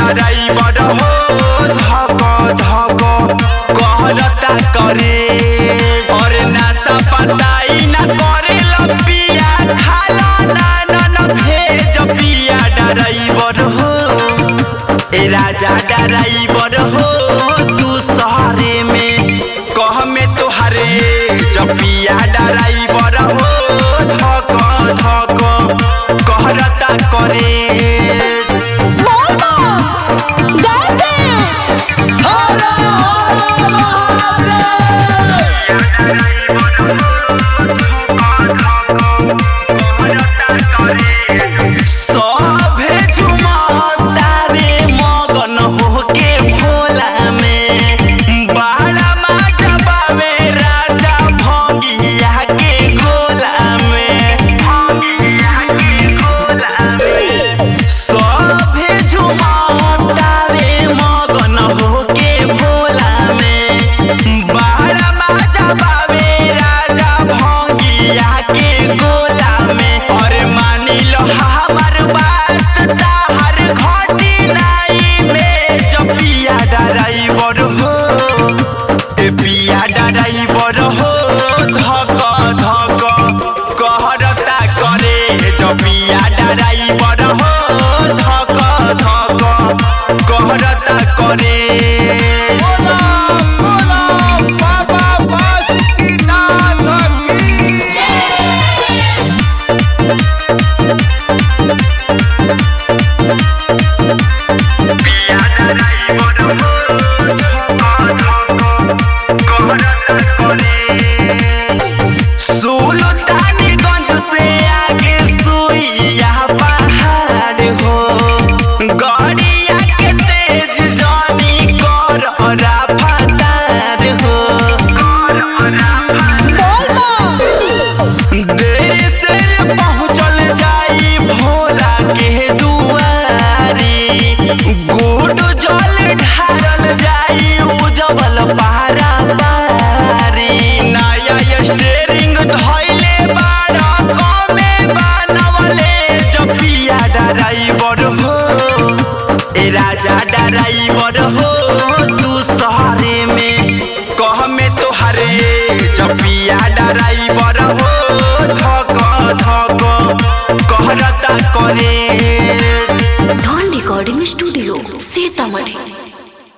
driver हो धक धक कहलता करे और नासा पताई ना करे लपिया खाला ना ना ना भेज पिया ड्राइवर हो ए राजा ड्राइवर हो तू शहरे में कह में तोहरे जपिया ड्राइवर हो धक धक कहरता करे मोरबा जैसे सभे झुमतारे मगन होके भोला में बाड़ा माजा बावे राजा भंगिया के गोला में भंगिया के गोला में सभे झुमतारे मगन होके भोला में बाड़ा माजा बावे राजा भंगिया के गोला में और मानी लो हमार बात ताहर घटी नाई में जब पिया ड्राइवर हो ए पिया ड्राइवर हो धक धक कहरता करे जब पिया ड्राइवर हो धक धक कहरता करे सुल्तानगंज से आगे सुइया पहाड़ हो गड़िया के तेज जानी कर राफतार हो मोरबा देर से पहुँचल जाई भोला के दुआरी गुड जल ढारल जाई उजवल पारा पारी नया स्टेरिंग धइले बाड़ा कमे बनवले जपिया ड्राइवर हो ए राजा ड्राइवर हो तू शहरे में कह में तोहरे जपिया ड्राइवर